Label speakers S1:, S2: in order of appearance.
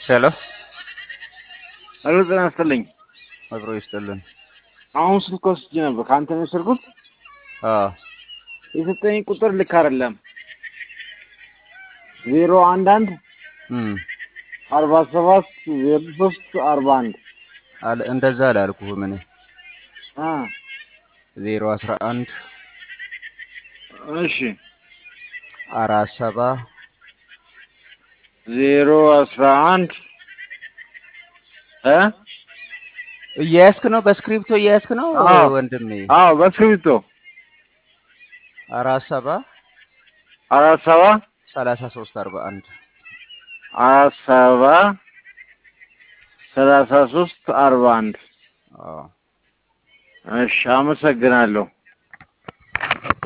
S1: ሄሎ
S2: ሄሎ ጤና ይስጥልኝ።
S1: አብሮ ይስጥልን።
S2: አሁን ስልክ ወስጄ ነበር ከአንተ ነው የወሰድኩት።
S1: አዎ
S2: የሰጠኝ ቁጥር ልክ አይደለም። ዜሮ አንድ አንድ
S1: እም
S2: አርባ ሰባት ዜሮ ሶስት አርባ አንድ
S1: አለ እንደዛ አላልኩህም እኔ
S2: አ
S1: ዜሮ አስራ አንድ
S2: እሺ
S1: አራት ሰባ
S2: ዜሮ አስራ አንድ እ
S1: እየያዝክ ነው? በስክሪፕቶ እየያዝክ ነው
S2: አዎ።
S1: ወንድሜ?
S2: አዎ በእስክሪብቶ
S1: አራት ሰባ
S2: አራት ሰባ
S1: ሰላሳ ሶስት አርባ አንድ
S2: አራት ሰባ ሰላሳ ሶስት አርባ አንድ
S1: አዎ
S2: እሺ አመሰግናለሁ።